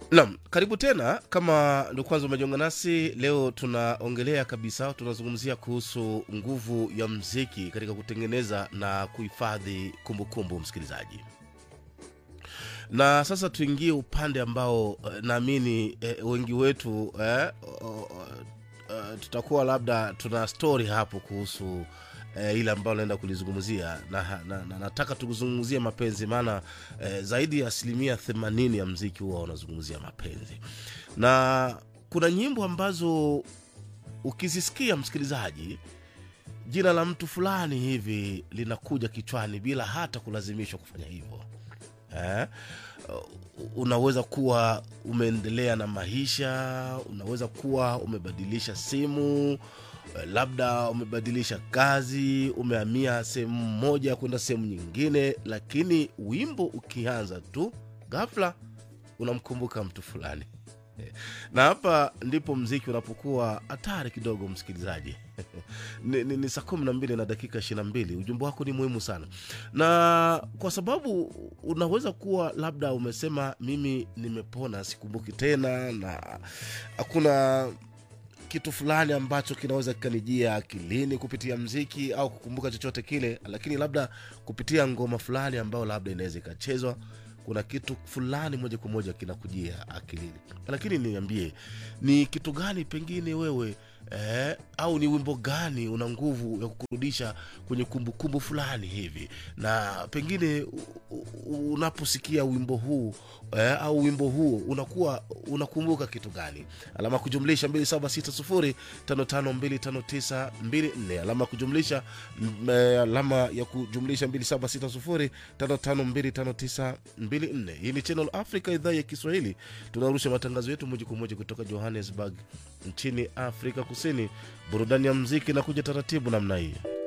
Naam, karibu tena. Kama ndio kwanza umejiunga nasi leo, tunaongelea kabisa, tunazungumzia kuhusu nguvu ya mziki katika kutengeneza na kuhifadhi kumbukumbu, msikilizaji. Na sasa tuingie upande ambao eh, naamini eh, wengi wetu eh, o- o- eh, tutakuwa labda tuna story hapo kuhusu eh, ile ambayo naenda kulizungumzia na, na, na nataka tuzungumzie mapenzi maana eh, zaidi ya asilimia themanini ya mziki huwa unazungumzia mapenzi na kuna nyimbo ambazo ukizisikia msikilizaji jina la mtu fulani hivi linakuja kichwani bila hata kulazimishwa kufanya hivyo eh? Uh, unaweza kuwa umeendelea na maisha unaweza kuwa umebadilisha simu eh, labda umebadilisha kazi umehamia sehemu moja kwenda sehemu nyingine lakini wimbo ukianza tu ghafla unamkumbuka mtu fulani na hapa ndipo mziki unapokuwa hatari kidogo msikilizaji ni, ni, ni saa kumi na mbili na dakika ishiri na mbili ujumbe wako ni muhimu sana na kwa sababu unaweza kuwa labda umesema mimi nimepona sikumbuki tena na hakuna kitu fulani ambacho kinaweza kikanijia akilini kupitia mziki au kukumbuka chochote kile lakini labda kupitia ngoma fulani ambayo labda inaweza ikachezwa kuna kitu fulani moja kwa moja kinakujia akilini lakini niambie ni kitu gani pengine wewe eh, au ni wimbo gani una nguvu ya kukurudisha kwenye kumbukumbu fulani hivi na pengine u- u- unaposikia wimbo huu eh, au wimbo huo unakuwa unakumbuka kitu gani alama ya kujumlisha 2760552594 alama ya kujumlisha mm, eh, alama ya kujumlisha 2760552594 hii ni channel africa idhaa ya kiswahili tunarusha matangazo yetu moja kwa moja kutoka johannesburg nchini afrika kusini burudani ya mziki na kuja taratibu namna hii